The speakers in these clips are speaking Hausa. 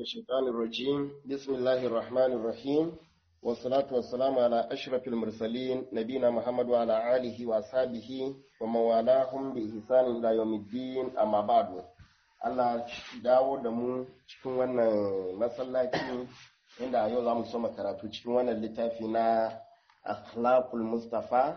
الشيطان الرجيم بسم الله الرحمن الرحيم والصلاة والسلام على أشرف المرسلين نبينا محمد وعلى آله وأصحابه ومن والاهم بإحسان إلى يوم الدين أما بعد Allah dawo da mu cikin wannan masallaci inda a yau za mu soma karatu cikin wannan littafi na akhlaqul mustafa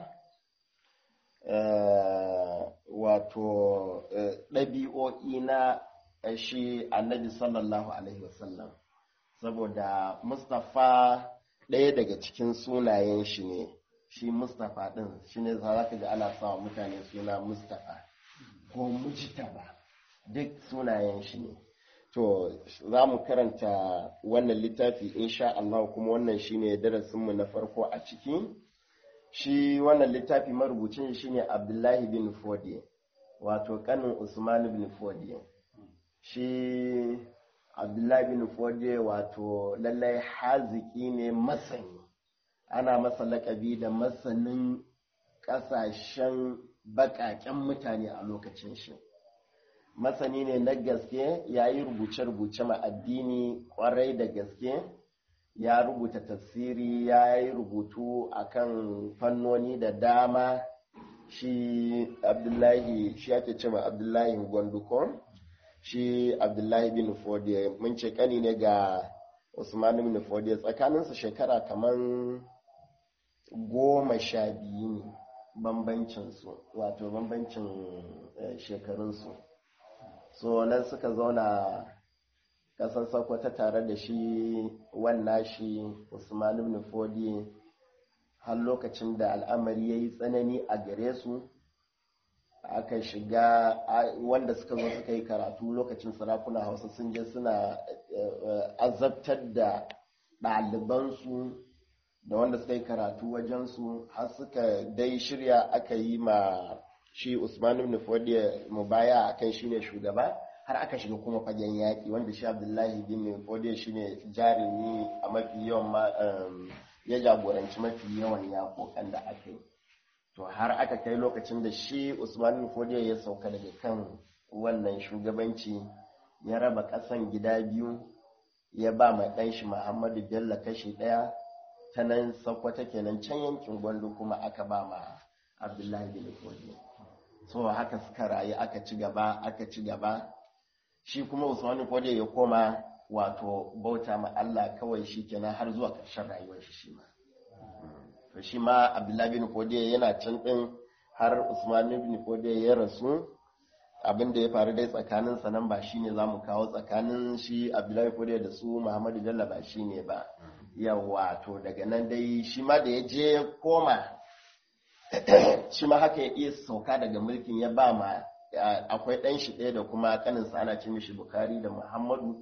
wato ɗabi'o'i na shi annabi sallallahu alaihi wasallam saboda mustafa ɗaya daga cikin sunayen shi ne shi mustafa ɗin shi ne za ka ga ana sawa mutane suna mustafa ko mujtaba duk sunayen shi ne to za mu karanta wannan littafi insha Allah kuma wannan shine darasinmu na farko a ciki shi wannan littafi marubucin shine Abdullahi bin Fodi wato kanin Usman bin Fodi shi Abdullahi bin Fodi wato lallai haziki ne masani ana masa lakabi da masanin ƙasashen baƙaƙen mutane a lokacin shi masani ne na gaske ya yi rubuce-rubuce ma addini kwarai da gaske ya rubuta tafsiri ya yi rubutu akan fannoni da dama shi abdullahi shi ake ce ma abdullahi gwandukon shi abdullahi bin fodiya mun ce kani ne ga usman bin fodiya tsakaninsu shekara kamar goma sha biyu ne bambancinsu wato bambancin shekarunsu so nan suka zauna ƙasar sokoto tare da shi wannan shi usman ibn fodi har lokacin da al'amari ya yi tsanani a gare su aka shiga wanda suka zo suka yi karatu lokacin sarakuna hausa sun je suna azabtar da ɗalibansu da wanda suka yi karatu wajensu har suka dai shirya aka yi ma shi Usman ibn Fodiya mubaya akan shine shugaba har aka shiga kuma fagen yaƙi wanda shi Abdullahi bin Fodiya shine jarumi a mafi yawan ya jagoranci mafi yawan yaƙoƙan da aka yi to har aka kai lokacin da shi Usman ibn Fodiya ya sauka daga kan wannan shugabanci ya raba ƙasan gida biyu ya ba mai ɗan shi Muhammadu Bello kashi ɗaya ta nan Sokoto kenan can yankin Gwandu kuma aka ba ma Abdullahi bin Fodiya so haka suka rayu aka ci gaba aka ci gaba shi kuma usmanu kode ya koma wato bauta ma Allah kawai shi kenan har zuwa ƙarshen rayuwar shi shi ma to shi ma abdullahi bin kode yana can din har usman bin kode ya rasu abin da ya faru dai tsakanin sa nan ba shine zamu kawo tsakanin shi abdullahi kode da su muhammadu bello ba shine ba yawa to daga nan dai shi ma da ya je ya koma shi ma haka ya iya sauka daga mulkin ya ba ma akwai ɗan shi ɗaya da kuma ƙaninsa ana ce mishi bukari da muhammadu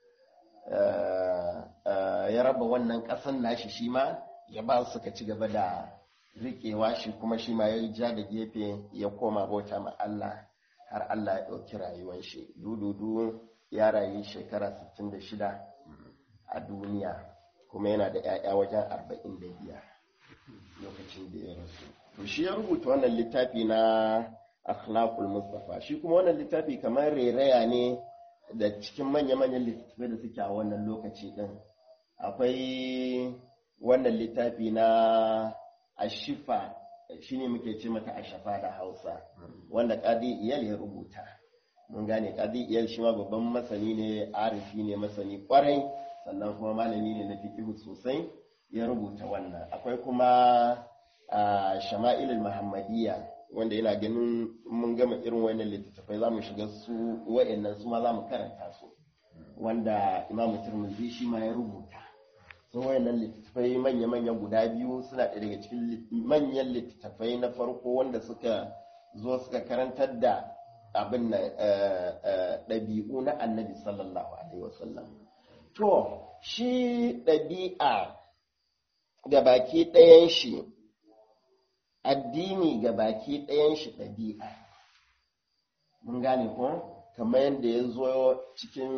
ya raba wannan ƙasan nashi shi ma ya ba suka ci gaba da riƙewa shi kuma shi ma ya yi ja da gefe ya koma bauta ma Allah har Allah ya ɗauki rayuwar shi dududu ya rayu shekara 66 a duniya kuma yana da 'ya'ya wajen 45 lokacin da ya rasu to shi ya rubuta wannan littafi na akhlaqul mustafa shi kuma wannan littafi kamar reraya ne da cikin manya-manyan littattafai da suke a wannan lokaci din akwai wannan littafi na ashifa shine muke ce mata ashafa da hausa wanda kadi iyal ya rubuta mun gane kadi iyal shi ma babban masani ne arifi ne masani kwarai sannan kuma malami ne na fikihu sosai ya rubuta wannan akwai kuma a shama'ilul muhammadiyya wanda yana ganin mun gama irin wannan littattafai za mu shiga su wa'annan su ma za mu karanta su wanda imamu turmuzi shi ma ya rubuta su wa'annan littattafai manya-manya guda biyu suna ɗaya daga cikin manyan littattafai na farko wanda suka zo suka karantar da abin na ɗabi'u na annabi sallallahu alaihi wasallam to shi ɗabi'a ga baki ɗayan shi addini ga baki ɗayan shi ɗabi'a mun gane ko kamar yadda ya zo cikin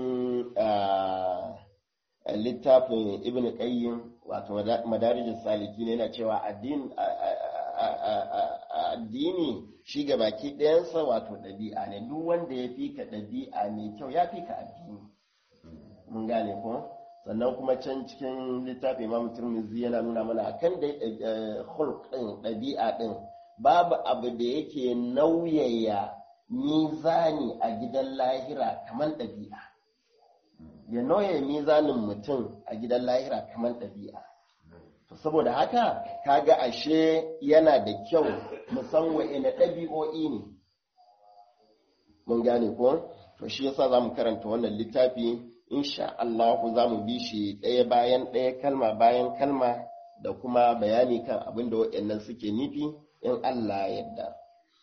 littafin ibn qayyim wato madarijin saliki ne yana cewa addini shi ga baki ɗayansa wato ɗabi'a ne duk wanda ya fi ka ɗabi'a mai kyau ya fi ka addini mun gane ko sannan kuma can cikin littafin imam turmizi yana nuna mana akan da hulk din ɗabi'a din babu abu da yake nauyaya mizani a gidan lahira kamar ɗabi'a ya nauyaya mizanin mutum a gidan lahira kamar ɗabi'a saboda haka kaga ashe yana da kyau musan wa'ina ɗabi'o'i ne mun gane ko to shi yasa zamu karanta wannan littafi insha Allah za mu bi shi ɗaya bayan ɗaya kalma bayan kalma da kuma bayani kan abin da waɗannan suke nufi in Allah yadda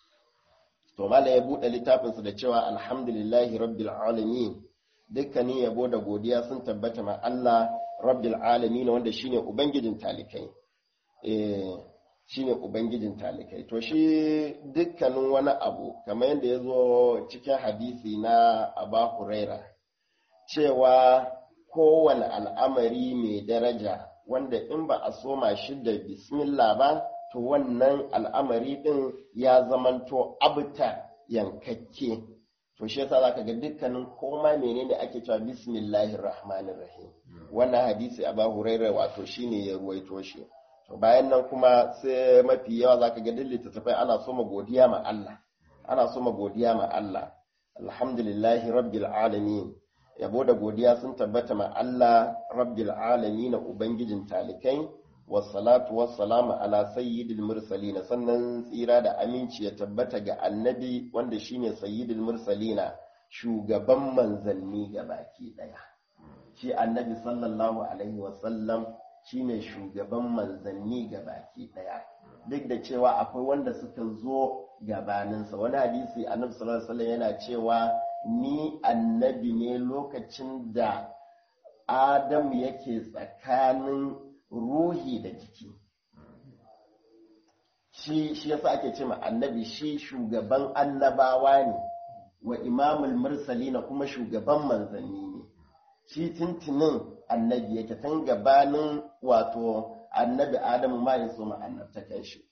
to mala ya buɗe littafinsa da cewa alhamdulillahi rabbil alamin dukkanin yabo da godiya sun tabbata ma Allah rabbil alamin wanda shine ubangijin talikai eh shine ubangijin talikai to shi dukkanin wani abu kamar yadda ya zo cikin hadisi na Aba Huraira cewa kowane al'amari mai daraja wanda in ba a soma shi da bismillah ba to wannan al'amari din ya zamanto abuta yankakke to shi yasa zaka ga dukkanin koma menene ake cewa bismillahir rahmanir rahim wannan hadisi Aba Huraira wato shine ya ruwaito shi to bayan nan kuma sai mafi yawa zaka ga dillita littattafai ana so ma godiya ma Allah ana so ma godiya ma Allah alhamdulillahi rabbil alamin yabo da godiya sun tabbata ma Allah rabbil alamin ubangijin talikai wassalatu wassalamu ala sayyidil mursalin sannan tsira da aminci ya tabbata ga annabi wanda shine sayyidil mursalina shugaban manzanni baki daya shi annabi sallallahu alaihi wasallam shine shugaban manzanni baki daya duk da cewa akwai wanda suka zo gabaninsa wani hadisi annabi sallallahu alaihi wasallam yana cewa ni annabi ne lokacin da adam yake tsakanin ruhi da jiki shi shi yasa ake ce ma annabi shi shugaban annabawa ne wa imamul mursalina kuma shugaban manzanni ne shi tintinin annabi yake tun gabanin wato annabi adamu ma ya so annabta kan shi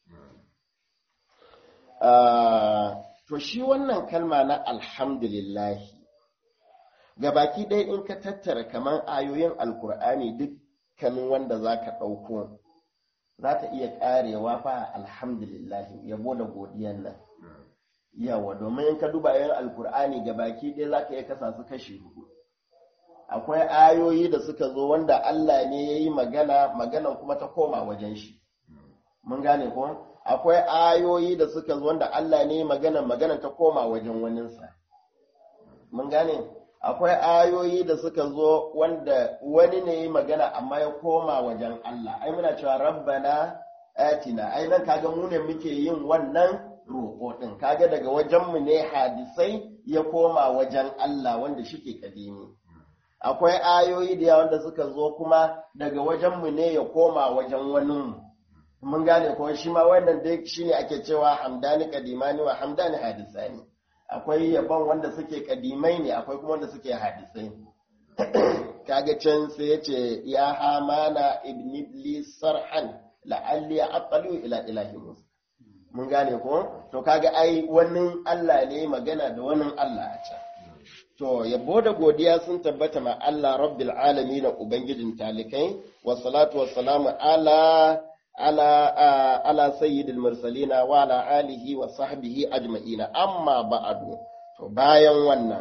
to shi wannan kalma na alhamdulillahi gabaki ɗaya in ka tattara kamar ayoyin alkur'ani dukkanin wanda za ka ɗauko za ta iya ƙarewa fa alhamdulillahi yabo da godiyan nan yawa domin in ka duba ayoyin alkur'ani gabaki ɗaya za ka iya kasa su kashi hudu akwai ayoyi da suka zo wanda Allah ne ya yi magana maganan kuma ta koma wajen shi mun gane ko akwai ayoyi da suka zo wanda Allah ne magana magana ta koma wajen waninsa mun gane akwai ayoyi da suka zo wanda wani ne yi magana amma ya koma wajen Allah ai muna cewa rabbana atina ai nan kaga mu ne muke yin wannan roƙo din kaga daga wajen mu ne hadisai ya koma wajen Allah wanda shike kadimi akwai ayoyi da yawa wanda suka zo kuma daga wajen mu ne ya koma wajen wani mun gane ko shi ma wannan dai shine ake cewa hamdani kadimani wa hamdani hadisani akwai yabon wanda suke kadimai ne akwai kuma wanda suke hadisai kaga can sai yace ya hamana ibn iblis sarhan la'alli aqalu ila ilahi musa mun gane ko to kaga ai wannan Allah ne magana da wannan Allah a can to yabo da godiya sun tabbata ma Allah rabbil alamin ubangijin talikai wa salatu wa salamu ala ala ala sayyidil mursalina wa ala alihi wa sahbihi ajma'ina amma ba'du to bayan wannan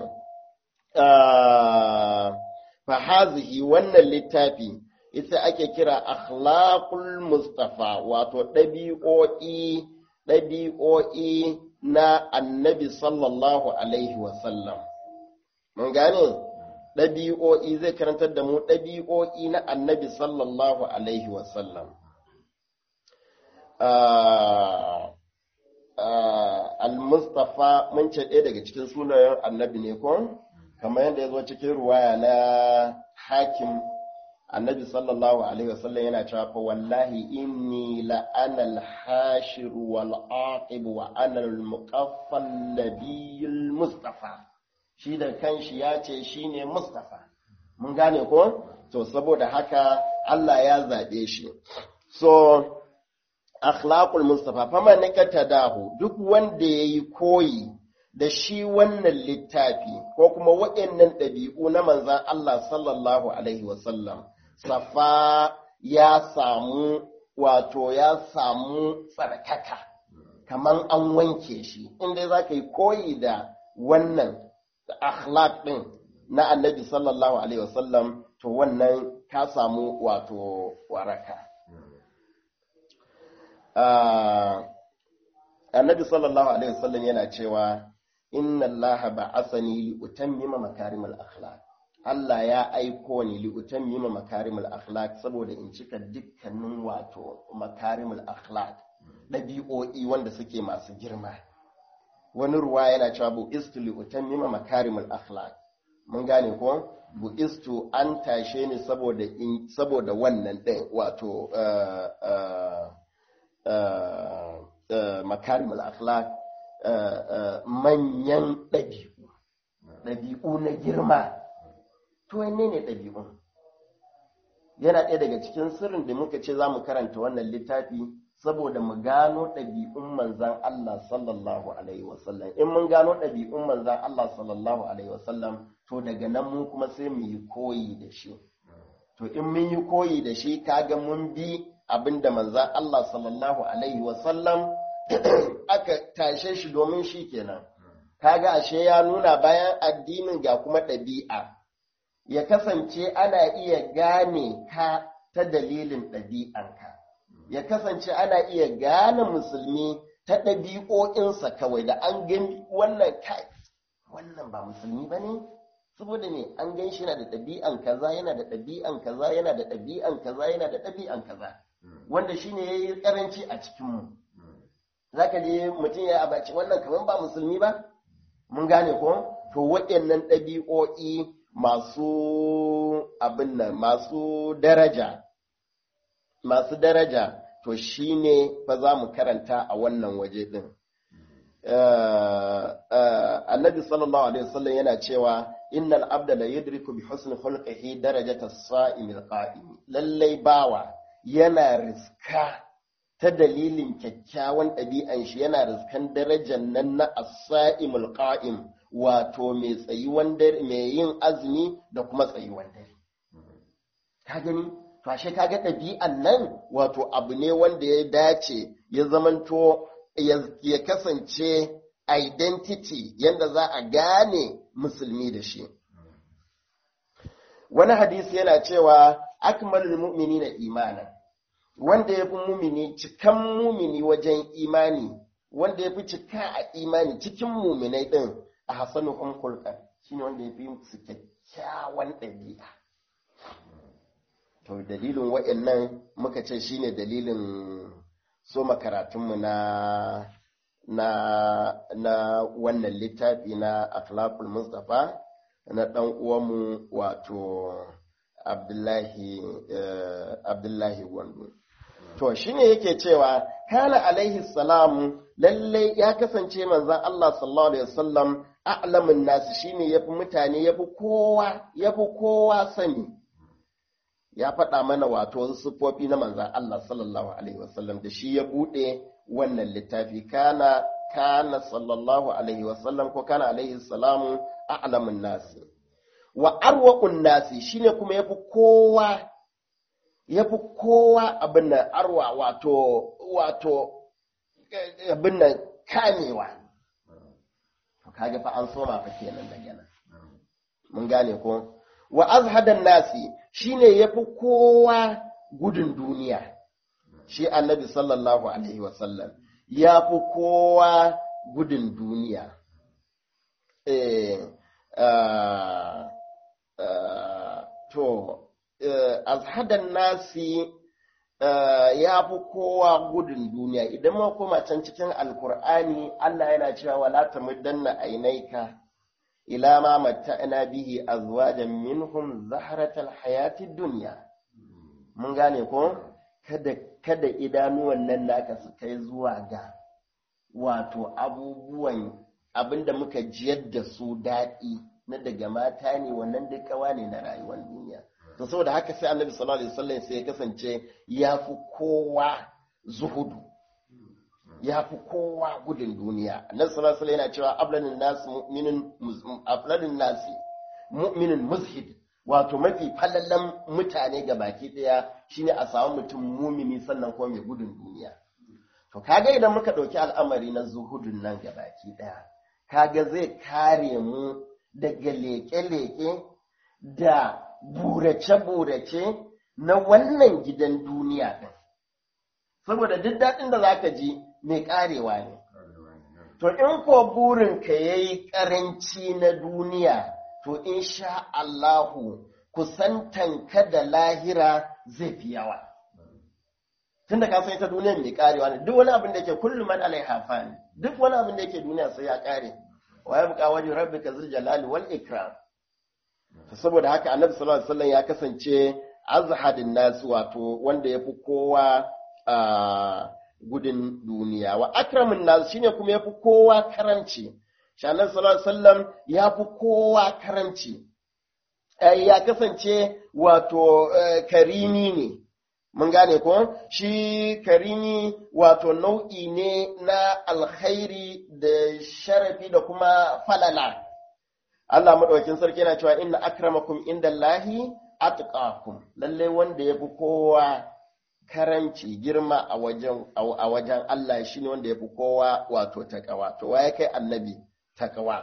fa hazihi wannan littafi ita ake kira akhlaqul mustafa wato ɗabi'o'i ɗabi'o'i na annabi sallallahu alaihi wa sallam mun gane ɗabi'o'i zai karantar da mu ɗabi'o'i na annabi sallallahu alaihi wa sallam al-mustafa mun ce ɗaya daga cikin sunayen annabi ne ko kamar yadda ya zo cikin ruwaya na hakim annabi sallallahu alaihi wasallam yana cewa fa wallahi inni la ana al-hashir wal aqib wa ana al-muqaffal nabiyul mustafa shi da kanshi ya ce shine mustafa mun gane ko to saboda haka Allah ya zabe shi so akhlaqul mustafa faman nikata dahu duk wanda yayi koyi da shi wannan littafi ko kuma waɗannan ɗabi'u na manzan Allah sallallahu Alaihi wasallam, safa ya samu wato ya samu tsarkaka, kamar an wanke shi, inda za ka yi koyi da wannan akhlaq ɗin na annabi sallallahu Alaihi wasallam, to wannan ka samu wato waraka. Annabi sallallahu Alaihi wasallam yana cewa, inna Allah ba'asani li utammima makarimul akhlaq Allah ya aiko ni li utammima makarimul akhlaq saboda in cika dukkanin wato makarimul akhlaq dabi'o'i wanda suke masu girma wani ruwa yana cewa bu istu li utammima makarimul akhlaq mun gane ko bu istu an tashe ni saboda in saboda wannan din wato uh, uh, uh, makarimul akhlaq Uh, uh, manyan ɗabi'u, ɗabi'u na girma, to wanne ne ɗabi'un? Yana ɗaya daga cikin sirrin da muka ce za mu karanta wannan littafi saboda mu gano ɗabi'un manzan Allah sallallahu Alaihi wasallam. In mun gano ɗabi'un manzan Allah sallallahu Alaihi wasallam, to daga nan mu kuma sai mu yi koyi da shi. To in mun yi koyi da shi, kaga mun bi abin da manzan Allah sallallahu Alaihi wasallam aka tashe shi domin shi kenan kaga ashe ya nuna bayan addinin ga kuma ɗabi'a ya kasance ana iya gane ka ta dalilin ɗabi'anka ya kasance ana iya gane musulmi ta ɗabi'o'insa kawai da an gani wannan kai wannan ba musulmi ba ne saboda ne an gan shi yana da ɗabi'an kaza yana da ɗabi'an kaza yana da ɗabi'an kaza yana da ɗabi'an kaza wanda shine yayi karanci a cikinmu za ka je mutum ya abaci wannan kamar ba musulmi ba mun gane ko to waɗannan ɗabi'o'i masu abin nan masu daraja masu daraja to shine fa za mu karanta a wannan waje ɗin annabi sallallahu alaihi wasallam yana cewa innal abda la yudriku bi husni khulqihi darajata as-sa'imil qa'im lallai bawa yana riska ta dalilin kyakkyawan ɗabi'an shi yana riskan darajar nan na as-sa'imul qa'im wato mai tsayuwan dare mai yin azumi da kuma tsayuwan dare ka gani to ashe kaga ɗabi'an nan wato abu ne wanda ya dace ya zamanto ya kasance identity yanda za a gane musulmi da shi wani hadisi yana cewa akmalul mu'minina imanan wanda ya fi mumini cikan mumini wajen imani wanda ya fi cika a imani cikin muminai ɗin a hasanu hulkulkan shi ne wanda ya fi su kyakkyawan ɗabi'a to dalilin waɗannan muka ce shi ne dalilin so makaratunmu na na na wannan littafi na akhlaqul mustafa na ɗan uwanmu wato abdullahi abdullahi gwandu to shine yake cewa kana alaihi salam lalle ya kasance manzon Allah sallallahu alaihi wasallam a'lamun nasu shine yafi mutane yafi kowa yafi kowa sani ya faɗa mana wato wasu siffofi na manzon Allah sallallahu alaihi wasallam da shi ya bude wannan littafi kana kana sallallahu alaihi wasallam ko kana alaihi salam a'lamun nasi wa arwaqun nasi shine kuma yafi kowa ya fi kowa abin nan arwa wato wato abin nan kamewa to kaga fa an soma fa kenan daga nan mun gane ko wa azhadan nasi shine yafi kowa gudun duniya shi annabi sallallahu alaihi wasallam ya fi kowa gudun duniya eh to azhadan nasi ya fi kowa gudun duniya idan ma koma can cikin alkur'ani Allah yana cewa wala tamuddanna ainaika ila ma matta'na bihi azwajan minhum zahratal hayatid dunya mun gane ko kada kada idanuwan nan naka su kai zuwa ga wato abubuwan abinda muka jiyar da su daɗi na daga mata ne wannan duk kawa ne na rayuwar duniya to saboda haka sai annabi sallallahu alaihi wasallam sai ya kasance ya fi kowa zuhudu ya fi kowa gudun duniya annabi sallallahu alaihi yana cewa ablanin nas mu'minin afladin nasi mu'minin muzhid wato mafi falallan mutane ga baki daya shine a samu mutum mumini sannan kuma mai gudun duniya to kaga idan muka dauki al'amari na zuhudun nan ga baki daya kaga zai kare mu daga leke-leke da burace-burace na wannan gidan duniya din saboda duk daɗin da zaka ji mai karewa ne to in ko burinka yayi karanci na duniya to insha Allahu kusantanka da lahira zai fi yawa. Tun da ka san ita duniya mai karewa ne, duk wani abin da yake kullum man alaiha fani, duk wani abin da yake duniya sai ya kare. Wa ya buƙa wajen rabbi ka zirja jalali wal ikram. Saboda haka annabi sallallahu alaihi wasallam ya kasance azhadin nasu wato wanda ya fi kowa gudun duniya. Wa akramin nasu shine kuma ya fi kowa karanci. shanar sallallahu sallam ya fi kowa karanci ya kasance wato karimi ne mun gane ko shi karimi wato nau'i ne na alkhairi da sharafi da kuma falala Allah maɗaukin sarki yana cewa inna akramakum inda Allahi atqakum lalle wanda ya fi kowa karanci girma a wajen a wajen Allah shine wanda ya fi kowa wato takawa to waye kai annabi takawa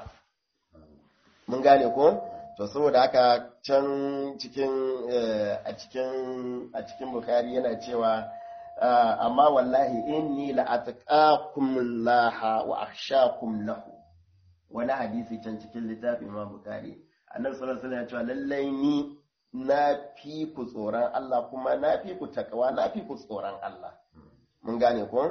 mun gane ko to saboda haka can cikin a cikin a cikin bukari yana cewa amma wallahi inni la atqakum laha wa akhshakum lahu wani hadisi can cikin littafin ma bukari annabi sallallahu alaihi wasallam ya cewa lallai ni na fi ku tsoron Allah kuma na fi ku takawa na fi ku tsoron Allah mun gane ko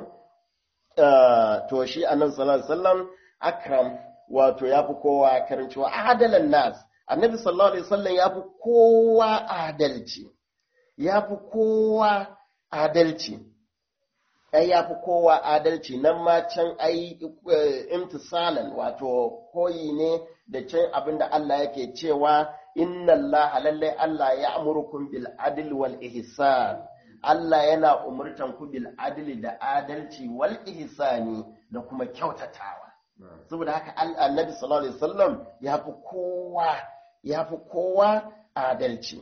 to shi annabi sallallahu alaihi wasallam akram wato ya fi kowa karanci wa adalan nas annabi sallallahu alaihi wasallam ya fi kowa adalci ya fi kowa adalci ai ya fi kowa adalci nan ma can ai imtisalan wato koyi ne da can abinda Allah yake cewa inna Allah lallai Allah ya amurukum bil adl wal ihsan Allah yana umurtan ku bil adli da adalci wal ihsani da kuma kyautatawa saboda haka annabi sallallahu alaihi wasallam ya fi kowa ya fi kowa adalci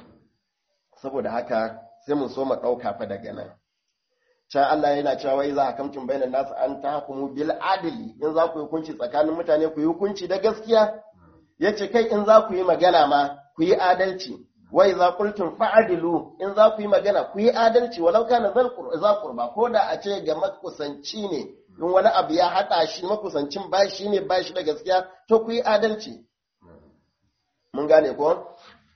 saboda haka sai mun so mu ɗauka fa daga nan can Allah yana cewa wai za a kamcin bainan nasu an ta hukumu bil adli in za ku yi hukunci tsakanin mutane ku yi hukunci da gaskiya yace kai in za ku yi magana ma ku yi adalci wai za qultum fa'adilu in za ku yi magana ku yi adalci walau kana za qurba ko da a ce ga makusanci ne in wani abu ya haɗa shi makusancin ba shi ne ba shi da gaskiya to ku yi adalci mun gane ko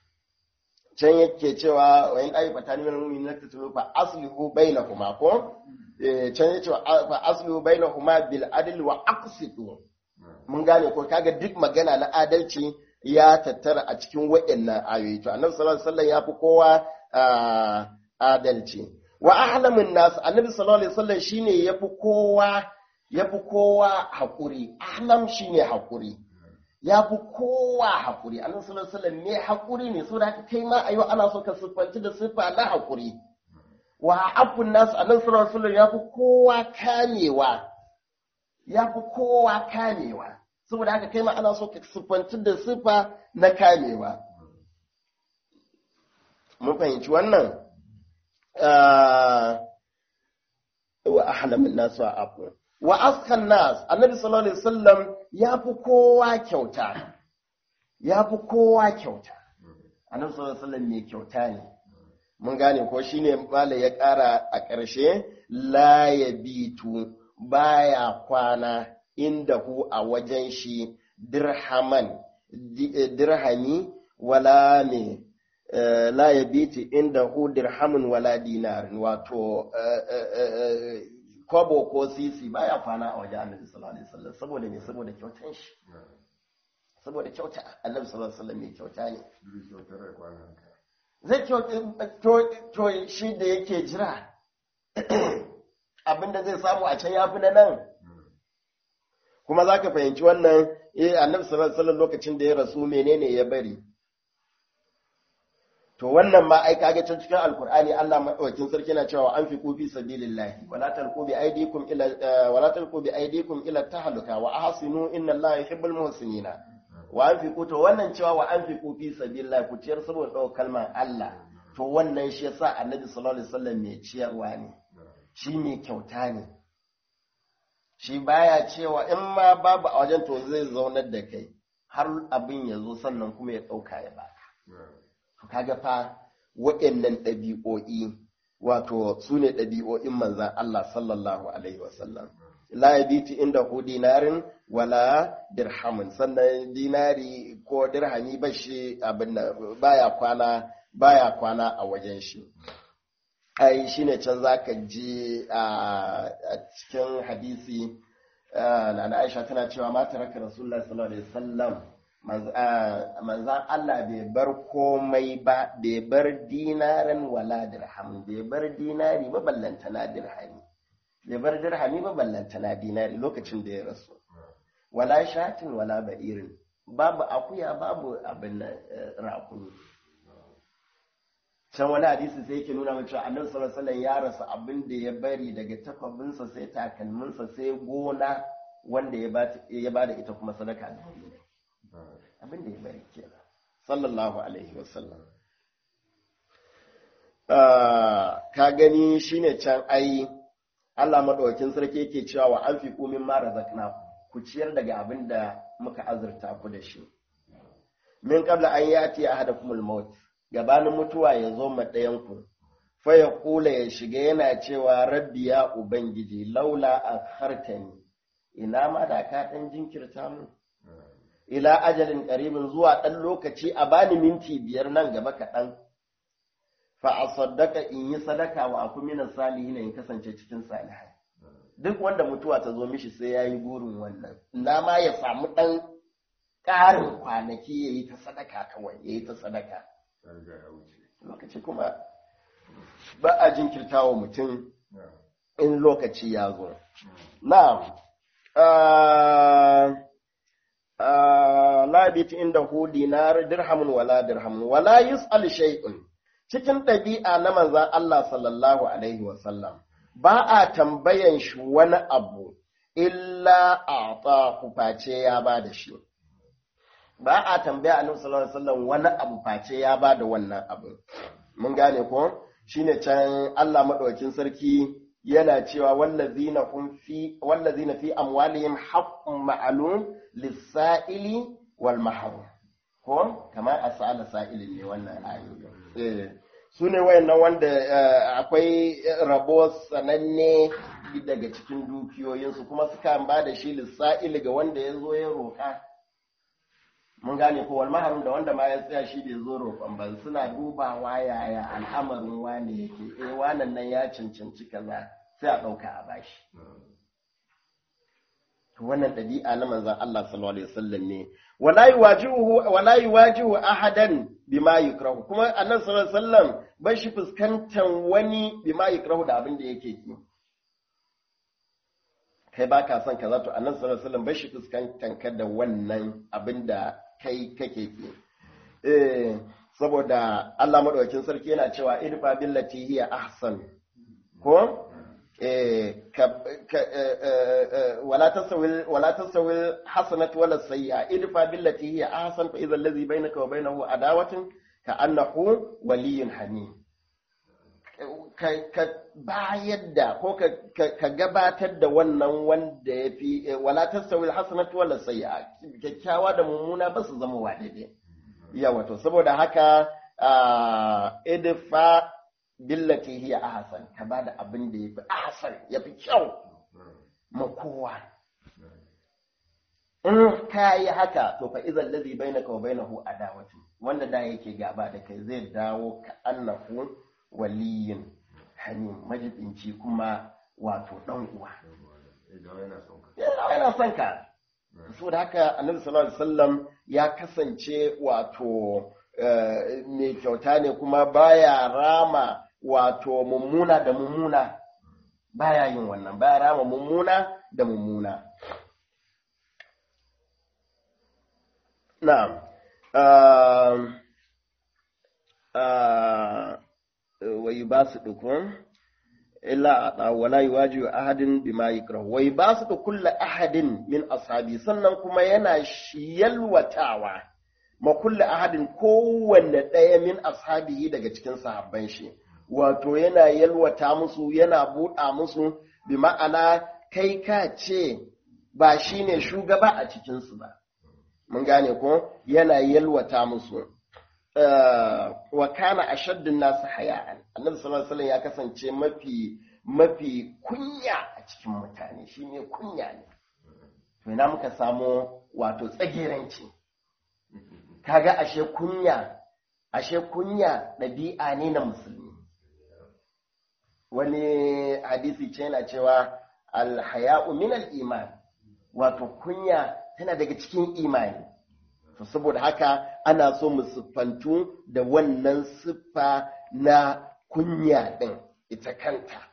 can yake cewa wa in ayi fatani min mu'min na tatlu fa aslihu bainahuma ko can yake fa aslihu bainahuma bil adl wa aqsitu mun gane ko kaga duk magana na adalci ya tattara a cikin waɗannan ayoyi to annabi sallallahu alaihi wasallam ya fi kowa adalci wa ahlamin nas annabi sallallahu alaihi wasallam shine yafi kowa yafi kowa hakuri ahlam shine hakuri yafi kowa hakuri annabi sallallahu alaihi wasallam ne hakuri ne saboda haka kai ma ayo ana so ka siffanci da siffa na hakuri wa afun nas annabi sallallahu alaihi wasallam yafi kowa kamewa yafi kowa kamewa saboda haka kai ma ana so ka siffanci da siffa na kamewa mun fahimci wannan wa ahlamin nas wa afu wa askan nas annabi sallallahu alaihi wasallam ya fi kowa kyauta ya fi kowa kyauta annabi sallallahu alaihi wasallam mai kyauta ne mun gane ko shine mala ya ƙara a ƙarshe la yabitu baya kwana inda hu a wajen shi dirhaman dirhami wala me la ya biti inda hu dirhamin wala dinarin wato kwabo ko sisi baya kwana a wajen annabi sallallahu alaihi wasallam saboda me saboda kyautan shi saboda kyauta annabi sallallahu alaihi wasallam mai kyauta ne zai to shi da yake jira abinda zai samu a can yafi na nan kuma za ka fahimci wannan eh annabi sallallahu alaihi wasallam lokacin da ya rasu menene ya bari to wannan ma ai kage can cikin alkur'ani Allah madaukakin sarki na cewa an fi kufi sabilillahi wala talqu bi aydikum ila wala talqu bi aydikum ila tahluka wa ahsinu inna Allaha yuhibbul muhsinina wa an fi to wannan cewa wa an fi kufi sabilillahi ku ciyar saboda daukar kalmar Allah to wannan shi yasa Annabi sallallahu alaihi wasallam mai ciyarwa ne shi mai kyauta ne shi baya cewa in ma babu a wajen to zai zaunar da kai har abin ya zo sannan kuma ya ɗauka ya baka. Kaga fa waɗannan ɗabi'o'i wato su ne ɗabi'o'in manzan Allah sallallahu Alaihi wasallam. La ya biti inda hu dinarin wala dirhamin sannan dinari ko dirhami ba shi abin da baya kwana baya kwana a wajen shi. Ai shi ne can za ka ji a cikin hadisi na Aisha tana cewa ma taraka Rasulullah sallallahu alaihi wasallam manzan Allah bai bar komai ba bai bar dinaran wala dirham bai bar dinari ba ballanta na dirhami bai bar dirhami ba ballanta na dinari lokacin da ya rasu wala shatin wala ba'irin babu akuya babu abin rakuni can wani hadisi sai yake nuna mace annabi sallallahu alaihi ya rasu abin da ya bari daga takwabinsa sai takalminsa sai gona wanda ya ba da ita kuma sadaka da abin da ya bari kenan sallallahu alaihi wasallam ka gani shine can ai Allah madaukakin sarki yake cewa wa anfiqu mimma razaqnakum ku ciyar daga abin da muka azurta ku da shi min qabla an yati ahadakumul maut gabanin mutuwa ya zo ma ɗayanku, fa ya kula ya shiga yana cewa rabbi ya Ubangiji laula a hartani, ina ma da ka ɗan jinkirta mu, ila ajalin ƙaribin zuwa ɗan lokaci a bani minti biyar nan gaba kaɗan, fa a saddaka in yi sadaka wa aku minan salihi in kasance cikin salihai. Duk wanda mutuwa ta zo mishi sai ya yi burin wannan, ina ma ya samu ɗan ƙarin kwanaki ya yi ta sadaka kawai, ya yi ta sadaka. lokaci kuma ba a jinkirta wa mutum in lokaci ya zo na'am labit inda hu dinar dirhamun wala dirhamun wala yus'al shay'un cikin ɗabi'a na manzan Allah sallallahu alaihi wasallam ba a tambayan shi wani abu illa a face ya ba da shi ba a tambaya annabi sallallahu alaihi wasallam wani abu face ya ba da wannan abu mun gane ko shine can Allah madaukakin sarki yana cewa wallazina hum fi wallazina fi amwalihim haqqun ma'lum lis-sa'ili wal mahrum ko kamar as'ala sa'ilin ne wannan ayoyi eh sune wayannan wanda akwai rabo sananne daga cikin dukiyoyinsu kuma suka ba da shi lis-sa'ili ga wanda ya zo ya roka mun gane ko walmaharin da wanda ma ya tsaya shi bai zo roƙon ba suna dubawa yaya al'amarin wane yake eh wannan nan ya cancanci kaza sai a ɗauka a bashi wannan ɗabi'a na manzon Allah sallallahu alaihi wasallam ne wala yuwajihu wala yuwajihu ahadan bima yukrahu kuma annabi sallallahu alaihi wasallam bai shi fuskantan wani bima yukrahu da abin da yake ki kai ba ka son kaza to annabi sallallahu alaihi wasallam bai shi fuskantan ka da wannan abin da kai kake ki eh saboda Allah madaukakin sarki yana cewa idfa billati hiya ahsan ko eh wala tasawi wala tasawi hasanatu wala sayyi'a idfa billati hiya ahsan fa idha allazi bainaka wa bainahu adawatun ka annahu waliyyun hamim ka bayar da ko ka gabatar da wannan wanda ya fi wala tasawi hasanatu wala sayyi'a kyakkyawa da mummuna ba su zama wa daidai yawa to saboda haka idfa billati hiya ahsan ka bada abin da yafi ahsan yafi kyau ma kowa in ka yi haka to fa idan ladhi bainaka wa bainahu adawatu wanda da yake gaba da kai zai dawo ka annahu waliyin hamim majibinci kuma wato dan uwa yana son ka saboda haka annabi sallallahu alaihi wasallam ya kasance wato mai kyauta ne kuma baya rama wato mummuna da mummuna baya yin wannan baya rama mummuna da mummuna na'am wai ba su dukun illa a wala yuwaji ahadin bima yakrah wai ba su da kulla ahadin min ashabi sannan kuma yana yalwatawa ma kulla ahadin kowanne ɗaya min ashabihi daga cikin sahabban shi wato yana yalwata musu yana buɗa musu bi ma'ana kai ka ce ba shi ne shugaba a cikinsu ba mun gane ko yana yalwata musu wa kana ashaddun nasu haya'an annabi sallallahu alaihi ya kasance mafi mafi kunya a cikin mutane shine kunya ne to ina muka samu wato tsagiranci kaga ashe kunya ashe kunya ɗabi'a ne na musulmi wani hadisi ce yana cewa alhaya'u min al-iman wato kunya tana daga cikin imani to saboda haka ana so mu siffantu da wannan siffa na kunya ɗin ita kanta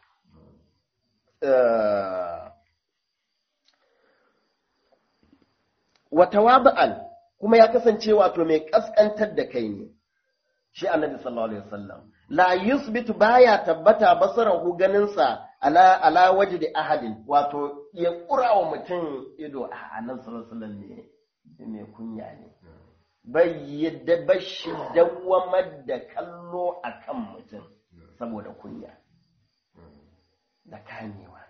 wata waba'an kuma ya kasance wato mai ƙasƙantar da kai ne shi annabi sallallahu alaihi wasallam la yusbitu baya tabbata basarahu ganinsa ala ala wajdi ahadin wato ya kura wa mutum ido a annabi sallallahu alaihi wasallam ne mai kunya ne bai yadda bashi dawamar da kallo akan mutum saboda kunya da kamewa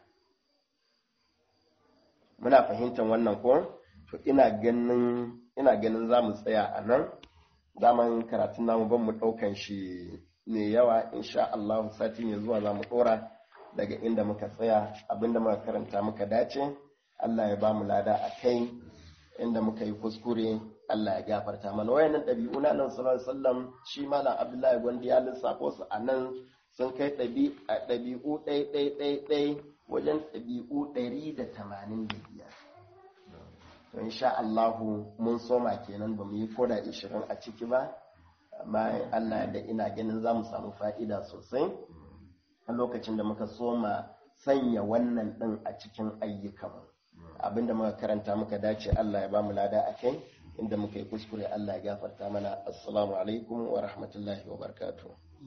muna fahimtar wannan ko to ina ganin ina ganin za mu tsaya a nan daman karatun namu ban mu ɗaukan shi ne yawa insha Allah sati mai zuwa za mu ɗora daga inda muka tsaya abinda muka karanta muka dace Allah ya ba mu lada a kai inda muka yi kuskure Allah ya gafarta mana wayannan ɗabi'u na nan sallallahu alaihi wasallam shi malam Abdullahi Gwandi ya lissafo su a nan sun kai ɗabi'u ɗai ɗai ɗai ɗai wajen ɗabi'u ɗari da tamanin da biyar to insha Allahu mun soma kenan ba mu yi koda ishirin a ciki ba amma Allah da ina ganin za mu samu fa'ida sosai a lokacin da muka soma sanya wannan ɗin a cikin ayyukan abinda muka karanta muka dace Allah ya ba mu lada a kai inda muka yi kuskure Allah ya gafarta mana assalamu alaikum wa rahmatullahi wa barakatuh